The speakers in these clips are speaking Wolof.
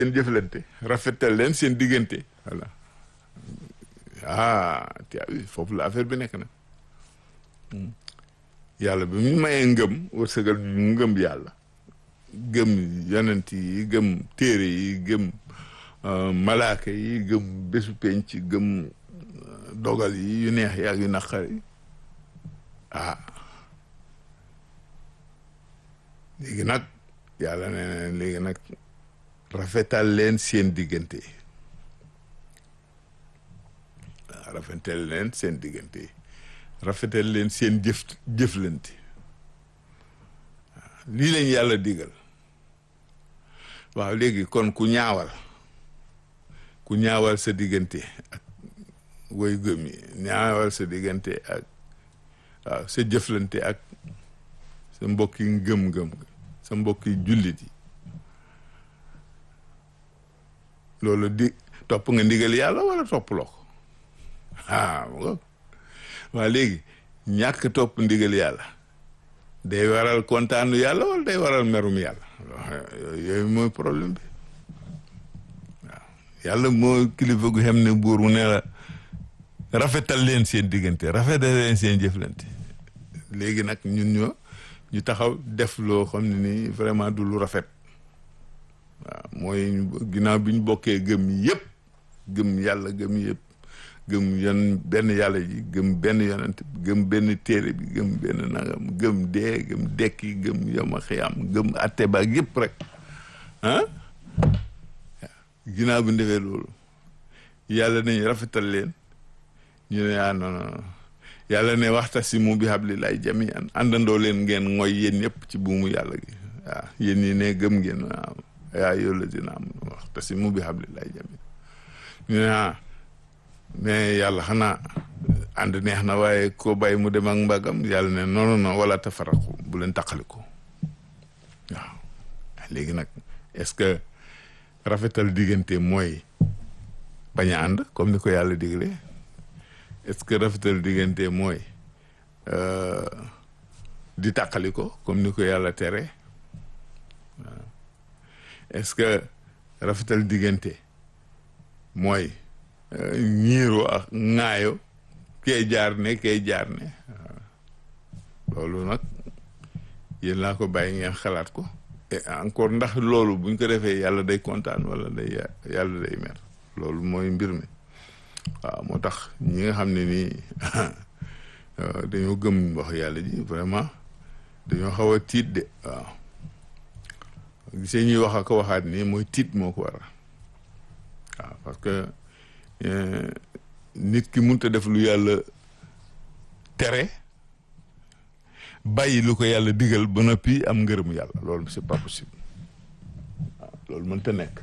seen jëflante rafetal leen seen diggante voilà ah te foofu la affaire bi nekk na yàlla bi mu mayee ngëm wërsëgal ñu ngëm yàlla gëm yonent yi gëm téere yi gëm malaaka yi gëm bésu penc gëm dogal yi yu neex yi ak yu naqar yi ah léegi nag yàlla nee na léegi nag rafetal leen seen diggante waaw rafetal leen seen diggante rafetal leen seen jëf jëflante waaw lii lañ yàlla digal waaw léegi kon ku ñaawal ku ñaawal sa diggante ak woy gëm yi ñaawal sa diggante ak waaw sa jëflante ak sa mbokki ngëm-ngëm sa mbokki jullit yi loolu di topp nga ndigal yàlla wala toppuloo ko ah waa léegi ñàkk topp ndigal yàlla day waral kontaanu yàlla wala day waral merum yàlla yooyu mooy problème bi waaw yàlla moo kilifa gu xam ne buur mu ne la rafetal leen seen diggante rafetal leen seen jëflante léegi nag ñun ñoo ñu taxaw def loo xam ne nii vraiment du lu rafet waaw mooy ginnaaw bi ñu bokkee gëm yëpp gëm yàlla gëm yëpp gëm yon benn yàlla ji gëm benn yonent gëm benn téere bi gëm benn nangam gëm dee gëm dekki gëm yoma xiyam gëm atte baag yëpp rek ah ginnaaw bi ñu defee loolu yàlla nañ rafetal leen ñu ne ah non non yàlla ne waxtasimu bi hablillahi jami'an àndandoo leen ngeen mooy yéen ñëpp ci buumu yàlla gi waaw yéen ñi ne gëm ngeen waaw yaa yow la dina am waxtasimu bi hablillahi jami'an ñu ne ah mais yàlla xanaa ànd neex na waaye ko bàyyi mu dem ak mbagam yàlla ne non non non wala tafaraqu bu leen taqaliko waaw léegi nag est-ce que rafetal diggante mooy bañ a ànd comme ni ko yàlla diglee est-ce que rafetal diggante mooy di tàqali ko comme ni ko yàlla tere waaw est-ce que rafetal diggante mooy ñiiro ak ŋaayo kee jaar ne kee jaar ne waaw loolu nag yéen laa ko bàyyi ngeen xalaat ko et encore ndax loolu buñ ko defee yàlla day kontaan wala day yàlla day mer loolu mooy mbir mi waaw moo tax ñi nga xam ne nii dañoo gëm wax yàlla ji vraiment dañoo xaw a tiit de waaw gisee ñuy wax ak waxaat nii mooy tiit moo ko waral waaw parce que nit ki mënut a def lu yàlla tere bàyyi lu ko yàlla digal ba noppi am ngërëmu yàlla loolu c'est pas possible waaw loolu mënta nekk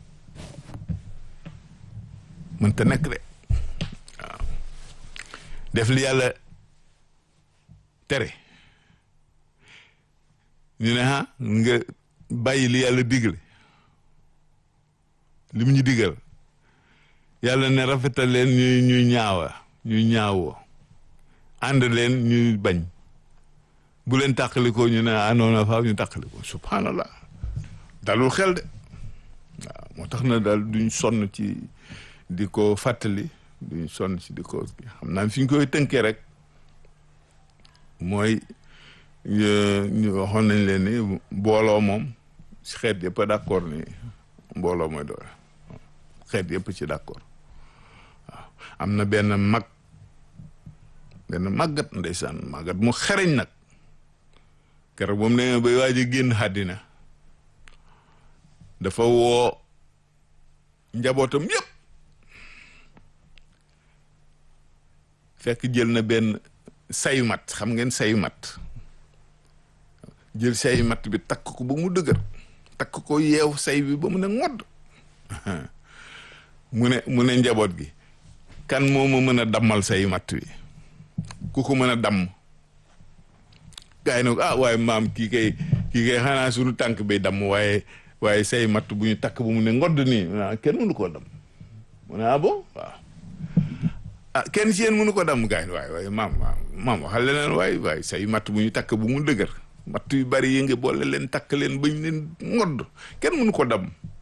mënta nekk de waaw def li yàlla tere ñu ne ah nga bàyyi li yàlla digle li mu ñu digal yàlla ne rafetal leen ñuy ñuy ñaawa ñuy ñaawoo ànd leen ñuy bañ bu leen tàqalikoo ñu ne anoona faaw ñu tàqalikoo subhanallah dalul xel de waaw moo tax na daal duñ sonn ci di ko fàttali duñ sonn ci di ko xam naa fi ñu koy tënkee rek mooy ñu waxoon nañ leen ni mbooloo moom si xeet yëpp a d'accord ni mbooloo mooy doole xeet yëpp ci d'accord waaw am na benn mag benn màggat ndeysaan màggat mu xereñ nag keroog moom nee bay waaj a génn àddina dafa woo njabootam yëpp fekk jël na benn sayu mat xam ngeen sayu mat jël sayu mat bi takk ko ba mu dëgër takk ko yeew say bi ba mu ne ngodd mu ne mu ne njaboot gi kan moo ma mën a dammal say matt wi ku ko mën a damm gaa yi ne ko ah waaye maam kii kay kii kay xanaa suñu tànk bay damm waaye waaye say matt bu ñu takk bu mu ne ngodd nii kenn mënu koo damm mu ne ah bon waaw ah kenn ci yéen mënu ko damm gaa yi waaye waaye maam maam waxal leneen waaye waaye say matt bu ñu takk bu mu dëgër matt yu bari yi nga boole leen takk leen bañ leen ngodd kenn mënu ko damm